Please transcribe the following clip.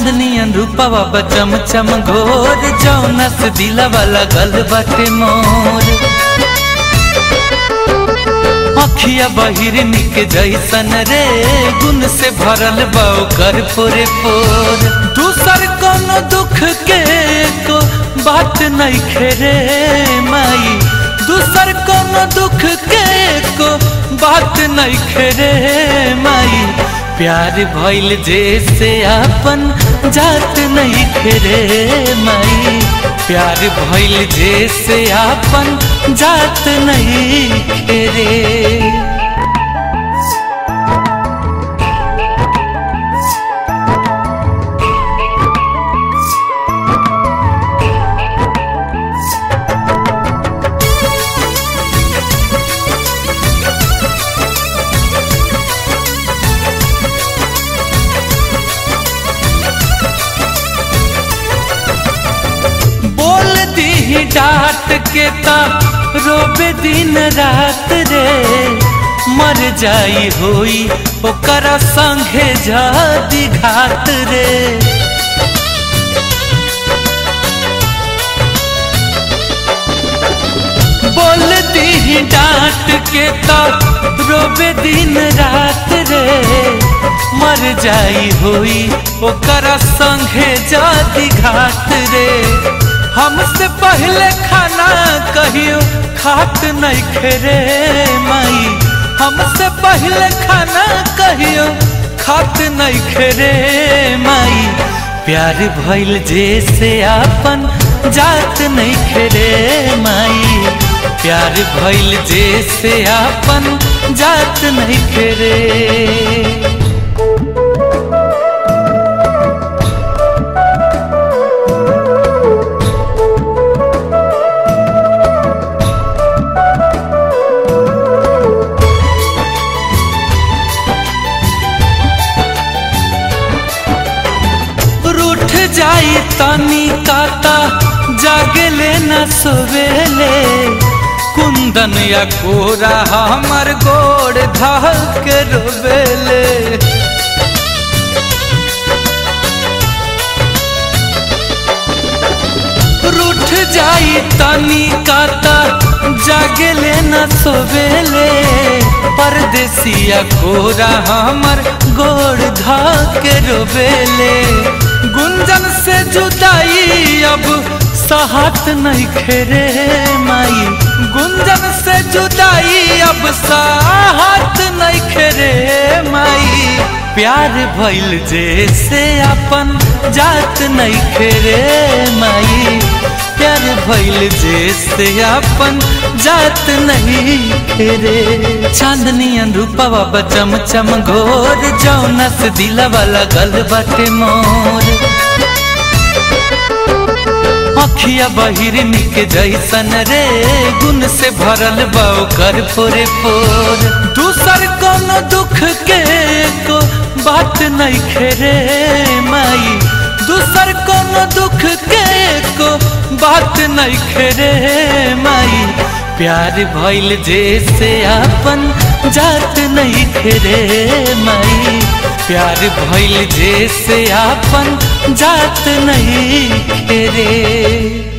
चांदनियन रूपवा बचम चम घोर जौनस दिला वाला गल बाटे मोर अखिया बहिरनी के जैसन रे गुण से भरल बाऊ कर पोरे पोर दूसर कोनो दुख के को बात नहीं खेरे माई दूसर कोनो दुख के को बात नहीं खेरे माई प्यार भइल जैसे आपन जात नहीं खेरे माई प्यार भइल जैसे आपन जात नहीं खेरे बोल दी डांट के ता रोबे दिन रात रे मर जाई होई ओकर संगे जादी घात रे बोल दी डांट के ता रोबे दिन रात रे मर जाई होई ओकर संगे जादी घात रे हमसे पहले खाना कहियो खात नहीं खेरे माई हमसे पहले खाना कहियो खात नहीं खेरे माई प्यार भइल जैसे आपन जात नहीं खेरे माई प्यार भइल जैसे आपन जात नहीं खेरे रूठ जाई तनी काता जागले न सोवेले कुंदन या कोरा हमर गोड़ धल के रोवेले रूठ जाई तनी काता जागले न सोवेले परदेसिया कोरा हमर गोड़ धा के रोवेले गुंजन से जुदाई अब साहत नहीं खेरे माई गुंजन से जुदाई अब साहत नहीं खेरे माई प्यार भइल जैसे अपन जात नहीं खेरे माई प्यार भइल जैसे अपन जात नहीं खेरे चांदनियन रूपवा बचम चम घोर जौनस दिला वाला गल बाटे मोर अखिया बहिरनी के जैसन रे गुण से भरल बाऊ कर पोरे पोर दूसर कोनो दुख के को बात नहीं खेरे माई दूसर कोनो दुख के को बात नहीं खेरे माई प्यार भइल जैसे आपन जात नहीं खेरे माई प्यार भइल जैसे आपन जात नहीं खेरे